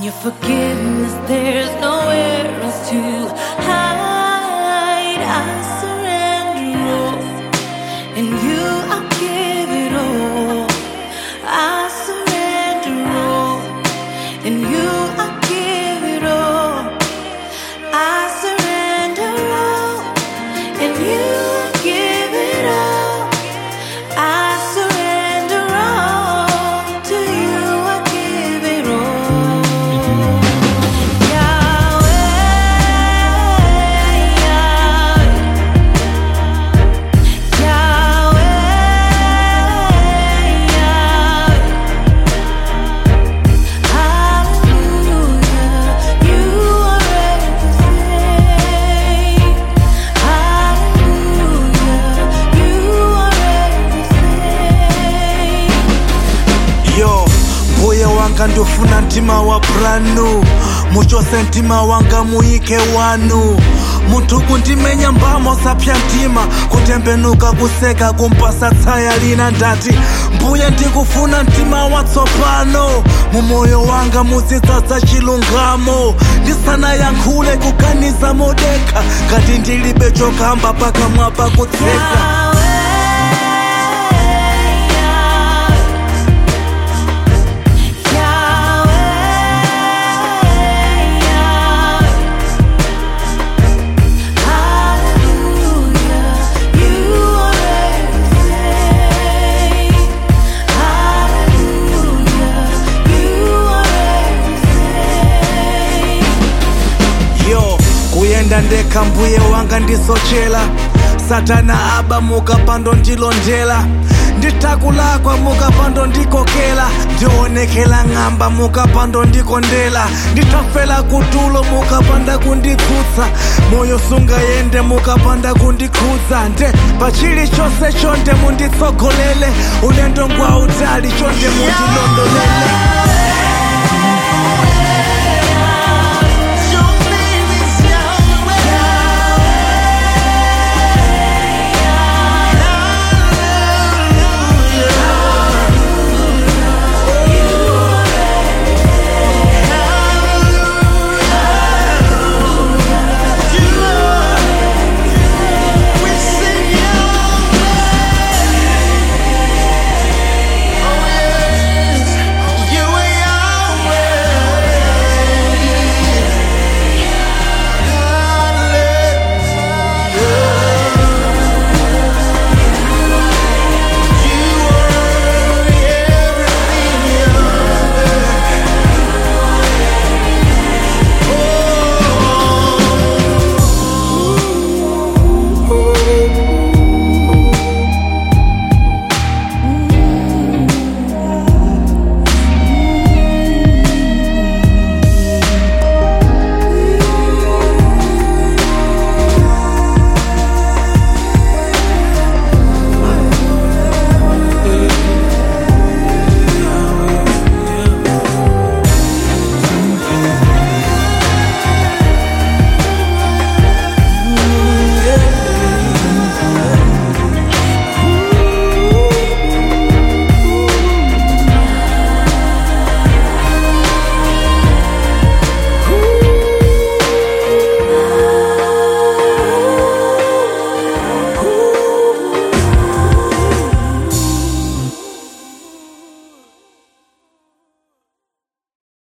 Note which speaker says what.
Speaker 1: your forgiveness, there's nowhere else to hide. I surrender all, and you I give it all. I surrender all, and you I give it all. I surrender all, and you I give it all. I surrender all to you. I give it all. Yahweh, Yahweh, Yahweh, Yahweh. Hallelujah, you are everything. Hallelujah, you are everything.
Speaker 2: yo mbuye wanga ndofuna mtima wa branu muchose mtima wanga muyike wanu munthu kundimenya mbamo sapya mtima kutembenuka kuseka kumpasa tsaya lina ndati mbuye ndikufuna mtima watsopano mu moyo wanga muzidzadza chilungamo ndisanayankhule kuganiza modekha ngati ndilibe chokamba pakamwa pakutseka yo kuyenda ndekha mbuye wanga ndisochera satana aba mukapando ndilondera nditakulakwa mukapando ndikokera ndionekera ng'amba mukapando ndikondera nditafera kutulo mukapanda kunditsutsa moyo sungayende mukapanda kundikhudza nde pachili chonse chonde munditsogolere ulendo ngwa utali chonde mundilondolere